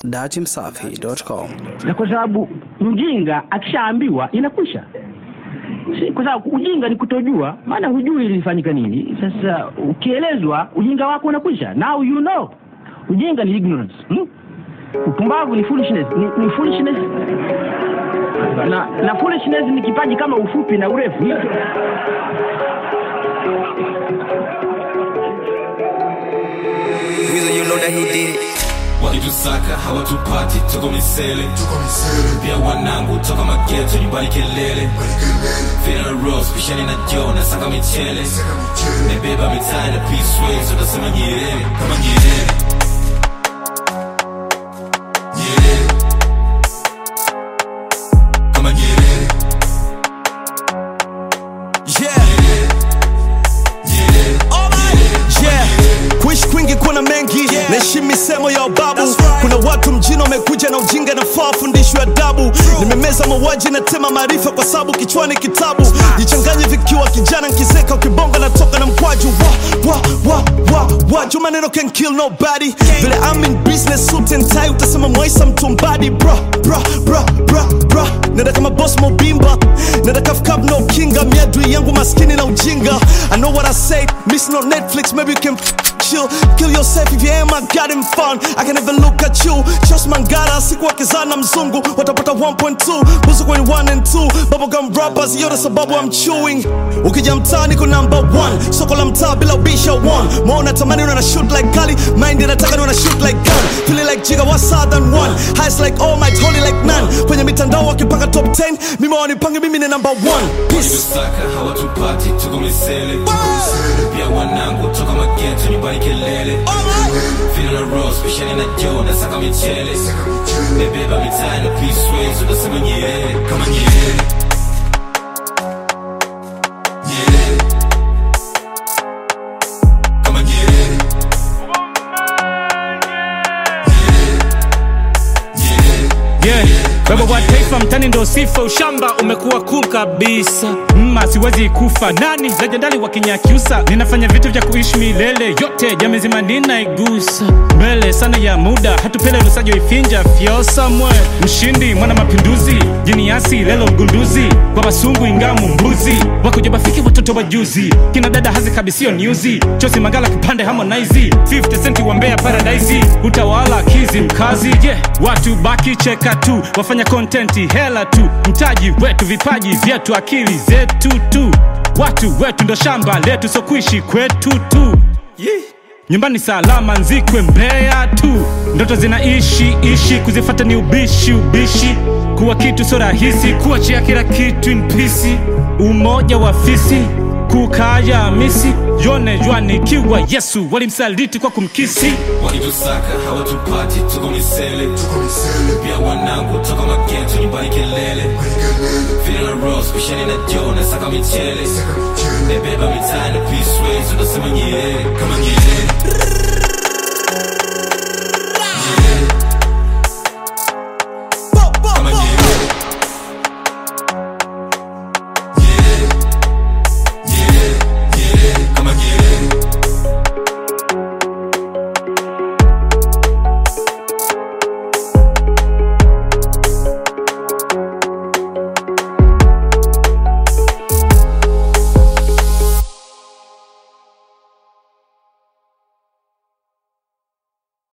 datimsafi.com. na kwa sababu mjinga akishaambiwa inakwisha Si- kwa sababu ujinga ni kutojua maana hujui ilifanyika nini sasa ukielezwa ujinga wako unakwisha now you know ujinga ni ignorance hmm? upumbavu ni foolishness ni, ni foolishness na, na foolishness ni kipaji kama ufupi na urefu hicho Weasel, you know that he did it. wakitusaka hawatupati tuko misele pia wanangu toka mageto nyumbani kelele Funeral Rose, pishani na jo nasaka michele mebeba mitaa na peaceways utasema nyerere kama nyerere nyerere kama nyerere Yeah, nyerere yeah. Kuishi kwingi kuna mengi naheshimu misemo ya babu kuna watu mjini wamekuja na ujinga nafaa fundishwe adabu nimemeza mauaji na tema maarifa kwa sababu kichwani kitabu jichanganye vikiwa kijana nkizeka ukibonga natoka na mkwaju wa, wa, wa, wa, wa. Juu maneno can kill nobody vile I'm in business suit and tie utasema mwaisa mtumbadi bra bra bra bra bra nenda kama boss mobimba nenda kafkab no kinga miadui yangu maskini na ujinga I know what I say miss no Netflix maybe you can chill kill yourself if you ain't my goddamn fun I can never look at you just mangara siku wakizana mzungu watapata 1.2 buzu kwenye 1 and 2 bubblegum rappers yote sababu I'm chewing ukija mtaani ko number 1 soko la mtaa bila ubisha 1 maona tamani una shoot like kali mind inataka una shoot like gun feeling like jiga wa southern one highs like all my holy like none kwenye mitandao wakipanga top 10 mimi wanipange mimi ni number 1 peace wakitusaka hawatupati tuko misele pia wanangu toka mageto nyumbani kelele Funeral Rose, pishani na jo nasaka michele mebeba mitaa na peaceways utasema nyerere kama nyerere nyerere kama nyerere nyerere yeah. baba wa taifa mtani ndo sifa ushamba umekuwa cool kabisa mma siwezi kufa nani lejendali wa kinyakyusa ninafanya vitu vya kuishi milele yote jamii zima ninaigusa mbele sana ya muda hatupele lusajo ifinja fyosa mwe mshindi mwana mapinduzi jiniasi lelo mgunduzi kwa basungu ingamu mbuzi wakuja bafiki watoto wa juzi kina dada hazi kabisio nyuzi chosi magala kipande harmonize 50 centi wa mbea paradise utawala kizi mkazi je yeah. watu baki cheka tu wafanya kontenti hela tu mtaji wetu vipaji vyetu akili zetu tu watu wetu ndo shamba letu so kuishi kwetu tu yeah. nyumbani salama nzikwe mbea tu ndoto zinaishi ishi kuzifata ni ubishi ubishi kuwa kitu so rahisi kuachia kila kitu in peace umoja wa fisi kukaya misi yone jwanikiwa yesu walimsaliti kwa kumkisi wakitusaka hawatupati tuko misele pia wanangu toka mageto nyumbani kelele Funeral Rose, pishani na jo nasaka michele mebeba mitaa na peaceways utasema nyerere kama nyerere